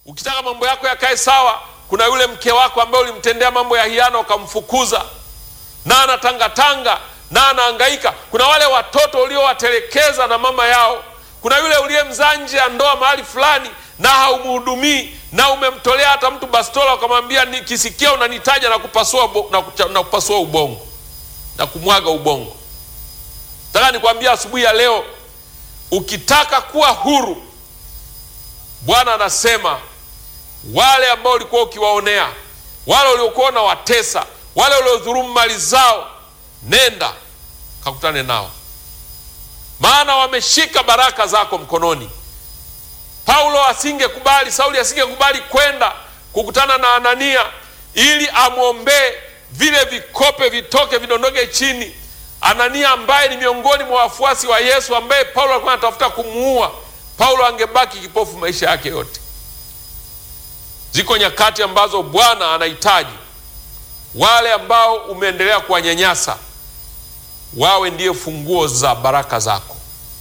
Ukitaka mambo yako yakae sawa, kuna yule mke wako ambaye ulimtendea mambo ya hiana ukamfukuza, na anatangatanga na anahangaika. Kuna wale watoto uliowatelekeza na mama yao. Kuna yule uliyemzaa nje ya ndoa mahali fulani na haumhudumii na umemtolea hata mtu bastola ukamwambia, nikisikia unanitaja na kupasua, na, kucha, na kupasua ubongo na kumwaga ubongo. Nataka nikwambia asubuhi ya leo, ukitaka kuwa huru, Bwana anasema wale ambao ulikuwa ukiwaonea, wale uliokuwa unawatesa, wale uliodhulumu mali zao, nenda kakutane nao, maana wameshika baraka zako mkononi. Paulo asingekubali, Sauli asingekubali kwenda kukutana na Anania ili amwombee vile vikope vitoke vidondoke chini. Anania ambaye ni miongoni mwa wafuasi wa Yesu, ambaye Paulo alikuwa anatafuta kumuua, Paulo angebaki kipofu maisha yake yote. Ziko nyakati ambazo Bwana anahitaji wale ambao umeendelea kuwanyanyasa wawe ndiye funguo za baraka zako,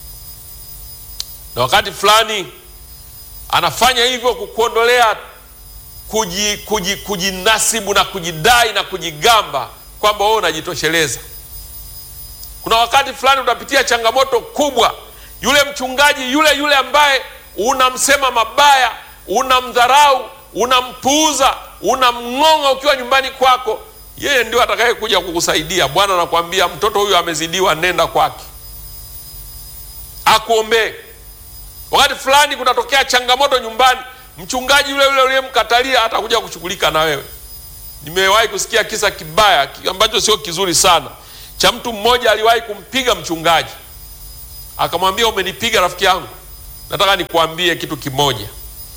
na wakati fulani anafanya hivyo kukuondolea kuji, kuji, kujinasibu na kujidai na kujigamba kwamba wewe unajitosheleza. Kuna wakati fulani utapitia changamoto kubwa, yule mchungaji yule yule ambaye unamsema mabaya, unamdharau, unampuuza, unamng'ong'a ukiwa nyumbani kwako, yeye ndio atakaye kuja kukusaidia. Bwana anakuambia mtoto huyu amezidiwa, nenda kwake akuombee. Wakati fulani kunatokea changamoto nyumbani, mchungaji yule yule uliyemkatalia atakuja kushughulika na wewe. Nimewahi kusikia kisa kibaya ambacho sio kizuri sana cha mtu mmoja aliwahi kumpiga mchungaji, akamwambia, umenipiga rafiki yangu, nataka nikuambie kitu kimoja.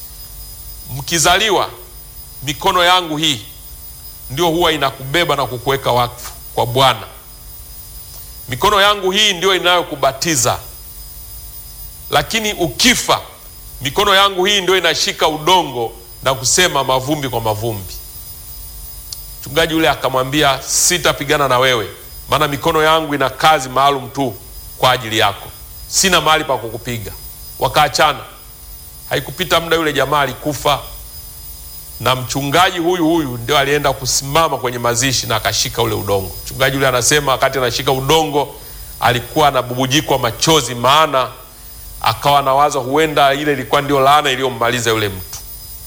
Mkizaliwa, mikono yangu hii ndio huwa inakubeba na kukuweka wakfu kwa Bwana. Mikono yangu hii ndio inayokubatiza lakini ukifa mikono yangu hii ndio inashika udongo na kusema mavumbi kwa mavumbi. Mchungaji yule akamwambia, sitapigana na wewe, maana mikono yangu ina kazi maalum tu kwa ajili yako, sina mahali pa kukupiga. Wakaachana. Haikupita muda, yule jamaa alikufa, na mchungaji huyu huyu ndio alienda kusimama kwenye mazishi na akashika ule udongo. Mchungaji yule anasema wakati anashika udongo alikuwa anabubujikwa machozi, maana akawa nawaza huenda ile ilikuwa ndio laana iliyommaliza yule mtu.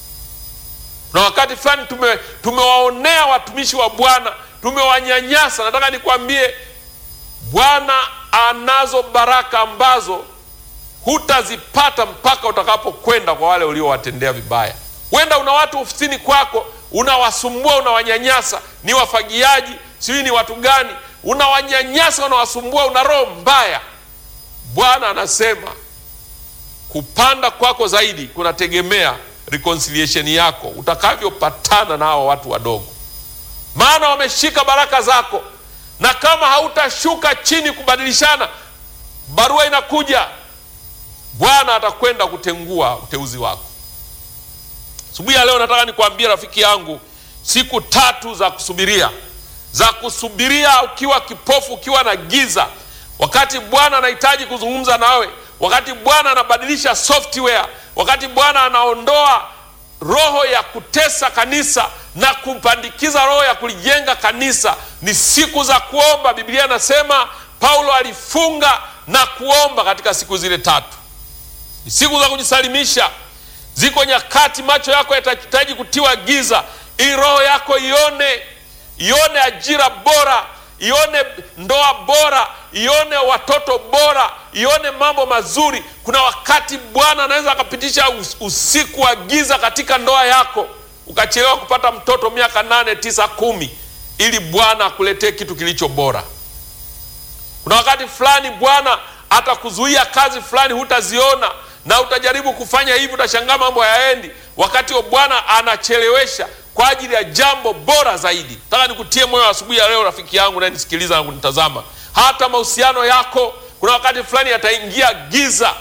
Na wakati fulani tume tumewaonea watumishi wa Bwana, tumewanyanyasa. Nataka nikwambie, Bwana anazo baraka ambazo hutazipata mpaka utakapokwenda kwa wale uliowatendea vibaya. Huenda una watu ofisini kwako unawasumbua, unawanyanyasa, ni wafagiaji, sijui ni watu gani, unawanyanyasa, unawasumbua, una roho mbaya. Bwana anasema kupanda kwako zaidi kunategemea reconciliation yako utakavyopatana na hao watu wadogo, maana wameshika baraka zako, na kama hautashuka chini kubadilishana, barua inakuja, Bwana atakwenda kutengua uteuzi wako. Asubuhi ya leo nataka nikwambie rafiki yangu, siku tatu za kusubiria, za kusubiria ukiwa kipofu, ukiwa na giza, wakati Bwana anahitaji kuzungumza nawe wakati Bwana anabadilisha software, wakati Bwana anaondoa roho ya kutesa kanisa na kupandikiza roho ya kulijenga kanisa, ni siku za kuomba. Biblia inasema Paulo alifunga na kuomba katika siku zile tatu, ni siku za kujisalimisha. Ziko nyakati macho yako yatahitaji kutiwa giza ili roho yako ione, ione ajira bora ione ndoa bora, ione watoto bora, ione mambo mazuri. Kuna wakati Bwana anaweza akapitisha usiku wa giza katika ndoa yako, ukachelewa kupata mtoto miaka nane, tisa, kumi, ili Bwana akuletee kitu kilicho bora. Kuna wakati fulani Bwana atakuzuia kazi fulani, hutaziona na utajaribu kufanya hivi, utashangaa mambo hayaendi. Wakati wa Bwana anachelewesha kwa ajili ya jambo bora zaidi. Nataka nikutie moyo asubuhi ya leo, rafiki yangu nayenisikiliza na kunitazama, hata mahusiano yako kuna wakati fulani yataingia giza.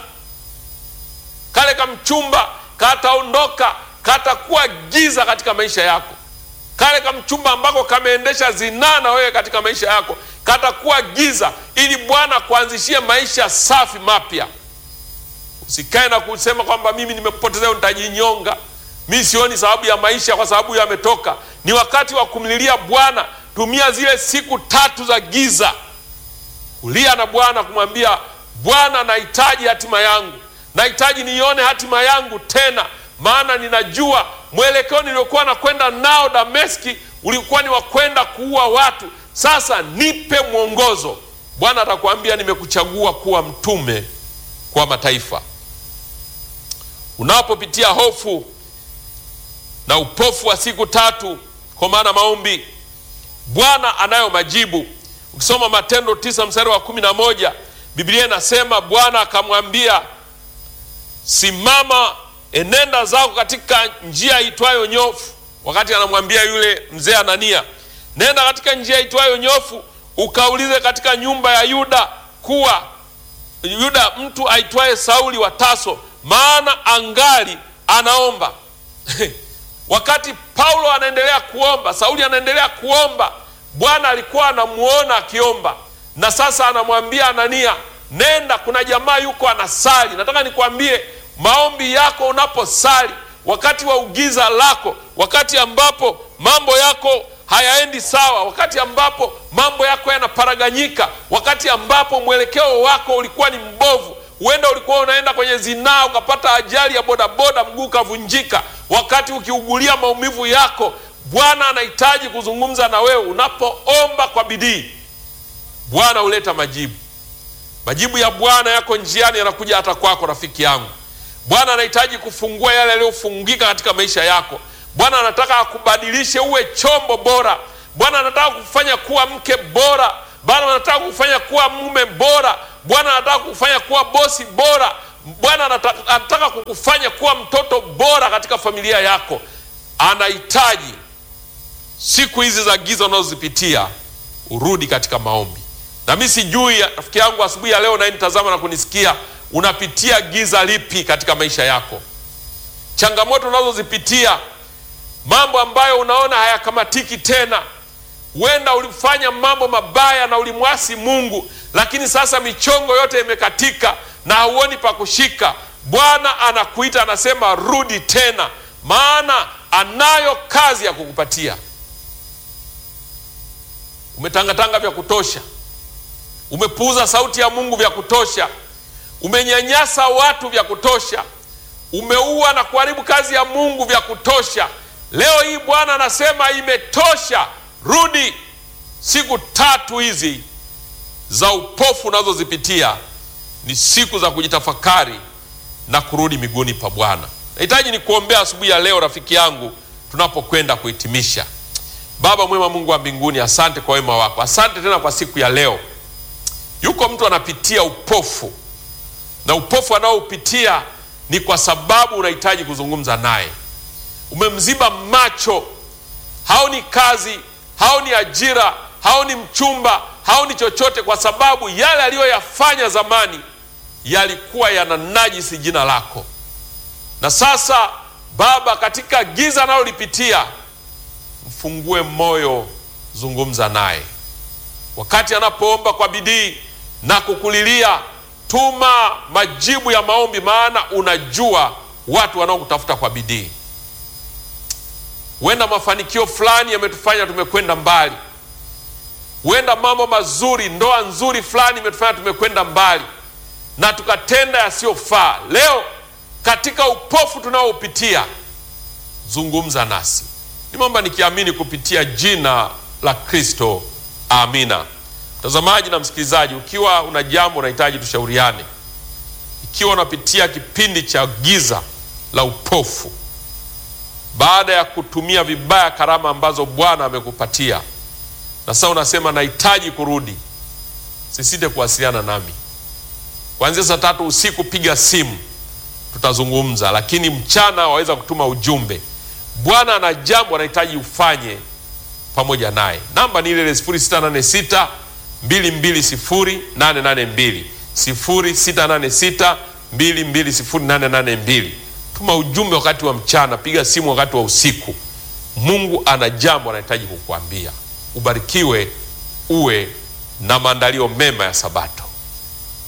Kale kamchumba kataondoka, katakuwa giza katika maisha yako. Kale kamchumba ambako kameendesha zinaa na wewe katika maisha yako katakuwa giza, ili Bwana kuanzishie maisha safi mapya. Usikae na kusema kwamba mimi nimepoteza, nitajinyonga mi sioni sababu ya maisha kwa sababu yametoka. Ni wakati wa kumlilia Bwana. Tumia zile siku tatu za giza kulia na Bwana, kumwambia Bwana, nahitaji hatima yangu, nahitaji nione hatima yangu tena, maana ninajua mwelekeo niliokuwa nakwenda nao Dameski ulikuwa ni wa kwenda kuua watu. Sasa nipe mwongozo. Bwana atakwambia nimekuchagua kuwa mtume kwa mataifa. Unapopitia hofu na upofu wa siku tatu, kwa maana maombi, Bwana anayo majibu. Ukisoma Matendo tisa mstari wa kumi na moja Biblia inasema Bwana akamwambia, simama, enenda zako katika njia itwayo nyofu. Wakati anamwambia yule mzee Anania, nenda katika njia itwayo nyofu, ukaulize katika nyumba ya Yuda kuwa Yuda mtu aitwaye Sauli wa Taso, maana angali anaomba. Wakati Paulo anaendelea kuomba, Sauli anaendelea kuomba, Bwana alikuwa anamuona akiomba, na sasa anamwambia Anania, nenda, kuna jamaa yuko anasali. Nataka nikwambie, maombi yako unaposali, wakati wa ugiza lako, wakati ambapo mambo yako hayaendi sawa, wakati ambapo mambo yako yanaparaganyika, wakati ambapo mwelekeo wako ulikuwa ni mbovu, huenda ulikuwa unaenda kwenye zinaa ukapata ajali ya bodaboda, mguu ukavunjika, wakati ukiugulia maumivu yako, Bwana anahitaji kuzungumza na wewe. Unapoomba kwa bidii, Bwana huleta majibu. Majibu ya Bwana yako njiani, yanakuja hata kwako, rafiki yangu. Bwana anahitaji kufungua yale yaliyofungika katika maisha yako. Bwana anataka akubadilishe uwe chombo bora. Bwana anataka kufanya kuwa mke bora. Bwana anataka kufanya kuwa mume bora. Bwana anataka kufanya kuwa bosi bora. Bwana anataka, anataka kukufanya kuwa mtoto bora katika familia yako. Anahitaji siku hizi za giza unazozipitia urudi katika maombi. Na mi sijui rafiki yangu, asubuhi ya leo nayenitazama na kunisikia, unapitia giza lipi katika maisha yako? Changamoto unazozipitia mambo ambayo unaona hayakamatiki tena. Huenda ulifanya mambo mabaya na ulimwasi Mungu, lakini sasa michongo yote imekatika na hauoni pa kushika. Bwana anakuita anasema, rudi tena, maana anayo kazi ya kukupatia. Umetangatanga vya kutosha, umepuuza sauti ya Mungu vya kutosha, umenyanyasa watu vya kutosha, umeua na kuharibu kazi ya Mungu vya kutosha. Leo hii Bwana anasema imetosha, rudi. Siku tatu hizi za upofu unazozipitia ni siku za kujitafakari na kurudi miguuni pa Bwana. Nahitaji ni kuombea asubuhi ya leo, rafiki yangu, tunapokwenda kuhitimisha. Baba mwema, Mungu wa mbinguni, asante kwa wema wako, asante tena kwa siku ya leo. Yuko mtu anapitia upofu, na upofu anaoupitia ni kwa sababu unahitaji kuzungumza naye umemziba macho, haoni kazi, haoni ajira, haoni mchumba, haoni chochote, kwa sababu yale aliyoyafanya zamani yalikuwa yana najisi jina lako. Na sasa Baba, katika giza analolipitia, mfungue moyo, zungumza naye wakati anapoomba kwa bidii na kukulilia. Tuma majibu ya maombi, maana unajua watu wanaokutafuta kwa bidii. Huenda mafanikio fulani yametufanya tumekwenda mbali, huenda mambo mazuri, ndoa nzuri fulani imetufanya tumekwenda mbali na tukatenda yasiyofaa. Leo katika upofu tunaoupitia, zungumza nasi. Nimeomba nikiamini kupitia jina la Kristo, amina. Mtazamaji na msikilizaji, ukiwa una jambo unahitaji tushauriane, ikiwa unapitia kipindi cha giza la upofu baada ya kutumia vibaya karama ambazo Bwana amekupatia na sasa unasema nahitaji kurudi, sisite kuwasiliana nami kuanzia saa tatu usiku. Piga simu, tutazungumza, lakini mchana waweza kutuma ujumbe. Bwana ana jambo anahitaji ufanye pamoja naye. Namba ni ile ile 0686 220 882 0686 220 882. Tuma ujumbe wakati wa mchana, piga simu wakati wa usiku. Mungu ana jambo anahitaji kukuambia. Ubarikiwe, uwe na maandalio mema ya Sabato.